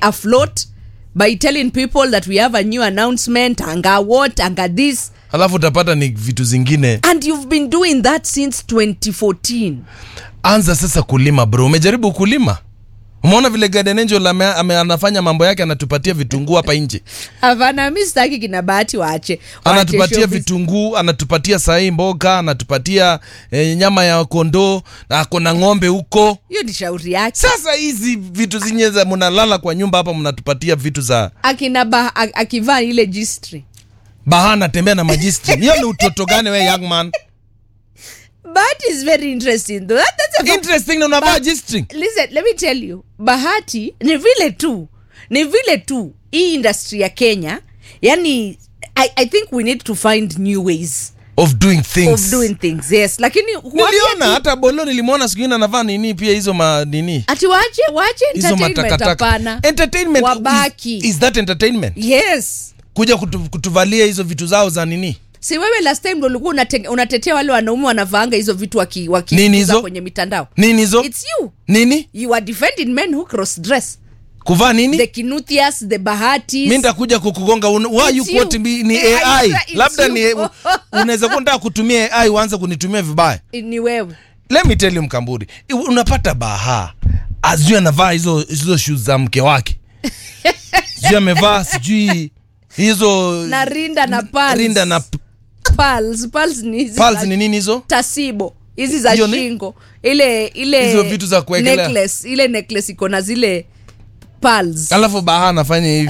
afloat by telling people that we have a new announcement anga what anga this alafu utapata ni vitu zingine and you've been doing that since 2014 anza sasa kulima bro umejaribu kulima umeona vile Garden Angel ame, ame, anafanya mambo yake anatupatia vitunguu hapa nje hapana mi sitaki kina bahati waache waache anatupatia showbiz. vitunguu anatupatia sahii mboga anatupatia eh, nyama ya kondoo na ako na ng'ombe huko hiyo ni shauri yake sasa hizi vitu zinye za mnalala kwa nyumba hapa mnatupatia vitu za akina ba, a- akivaa ile gistri baha anatembea na majistri hiyo ni utoto gani we young man bahati is very interesting though. That, that's a interesting na unavaa jistri listen let me tell you bahati ni vile tu ni vile tu hii industry ya kenya yani I, i think we need to find new ways of doing things of doing things yes lakini niliona huambia tu- hata bolo nilimwona siku ingine anavaa nini pia hizo ma nini ati wache wache hizo entertainment matakataka hapana entertainment Wabaki. is, is that entertainment yes kuja kutu, kutuvalia hizo vitu zao za nini si wewe last time ndo ulikuwa unate- unatetea wale wanaume wanavaanga hizo vitu waki, waki Nini hizo? kwenye mitandao nini hizo it's you nini you are defending men who cross dress kuvaa nini the kinuthias the bahatis mi nitakuja kukugonga un- why It's you you. quoting me ni Eh, ai Aisha, it's labda you. ni unaweza kuwa nataka kutumia ai uanze kunitumia vibaya ni wewe let me tell you mkamburi I- unapata baha azui anavaa hizo hizo shoes za mke wake sijui amevaa sijui hizo na rinda na pals. rinda na p- Pearls. Pearls ni hizi pals za ni nini hizo tasibo hizi za Hiyo ni- shingo ile ile Hizo vitu za kuwekelea. necklace, ile necklace iko na zile pearls. alafu baha anafanya hivi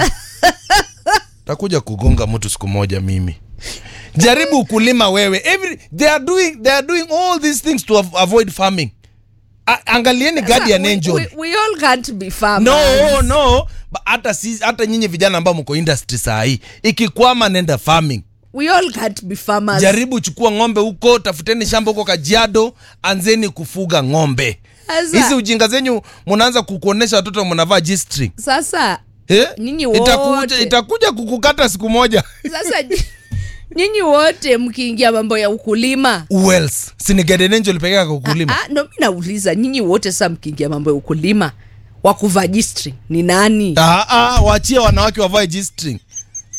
takuja kugonga mtu siku moja mimi jaribu kulima wewe Every, they, are doing, they are doing all these things to av- avoid farming A, angalieni guardian we, angel we, we all can't be farmers. no no Ba- hata si, hata nyinyi vijana ambao mko industry saa hii ikikwama nenda farming we all can't be farmers. jaribu chukua ng'ombe huko tafuteni shamba huko kajiado anzeni kufuga ng'ombe Sasa- hizi ujinga zenyu mnaanza kukuonesha watoto mnavaa g-string sasa Eh? Nyinyi itakuja, wote. itakuja kukukata siku moja sasa nyinyi wote mkiingia mambo ya ukulima Wells sini Garden Angel pekee yake kukulima Ah, ndo mi nauliza nyinyi wote sasa mkiingia mambo ya ukulima wa kuvaa G-string ni nani ah, ah, waachie wanawake wavae g-string